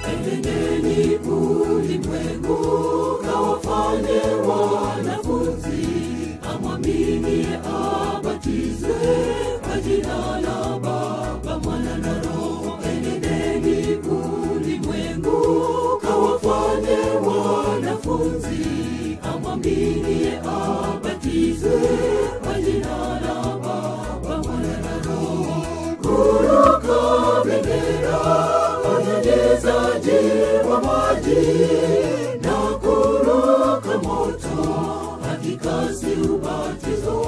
enendeni ulimwengu kawafanye wanafunzi amwamini abatizwe kwa jina la baba mwana na roho enendeni ulimwengu kawafanye wanafunzi amwamini abatizwe kwa jina la baba mwana na roho kuruka bendera wanyenyezaji wa maji na kuruka moto hakika si ubatizo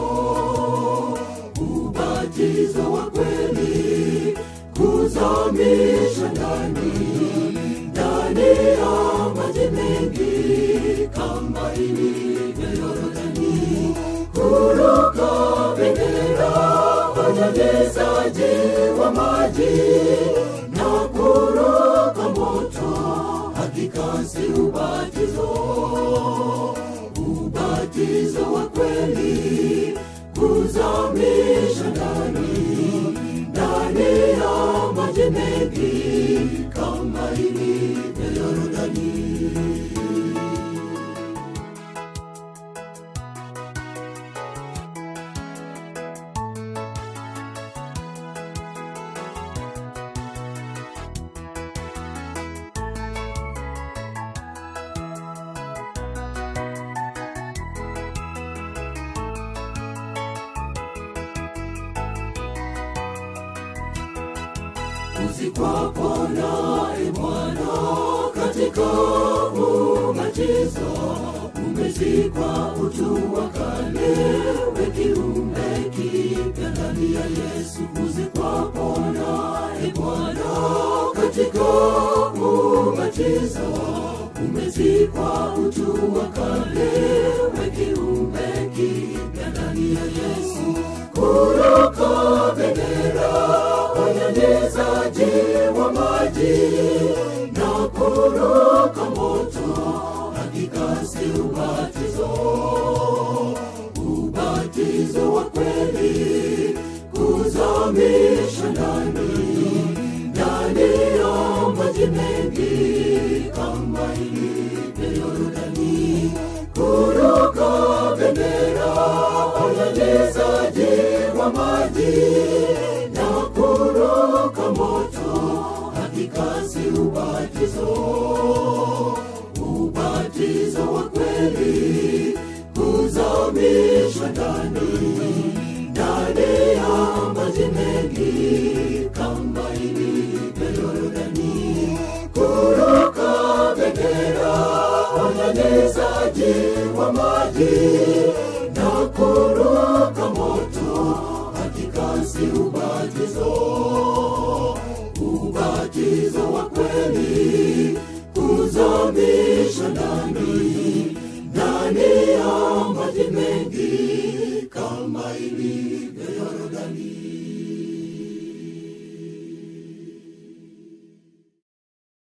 ubatizo wa kweli kuzamisha ndani ndani ya maji mengi kama ilivyo yorodani kuruka bendera wanyanyezaji wa maji na kuruka moto hakika si ubatizo ubatizo wa kweli kuzamisha ndani ndani ya maji mengi kama ilivyo yorodani uzikwapo naye Bwana katika ubatizo, umezikwa utu wa kale, we kiumbe kipya ndani ya Yesu. Uzikwapo naye Bwana katika ubatizo, umezikwa utu wa kale, we kiumbe kipya ndani ya Yesu. Kuruka bendera wanyanyezaji wa maji na kuruka moto, hakika si ubatizo, ubatizo wa kweli kuzamisha ndani ndani ya maji mengi kama ilivyo Yordani, kuruka bendera wanyanyezaji wa maji na kuruka moto, hakika si ubatizo, ubatizo wa kweli kuzamishwa ndani ndani ya maji mengi kama ilivyo Yordani, kuruka bendera wanyanyezaji wa maji na kuruka moto, hakika si ubatizo, ubatizo wa kweli kuzamisha ndani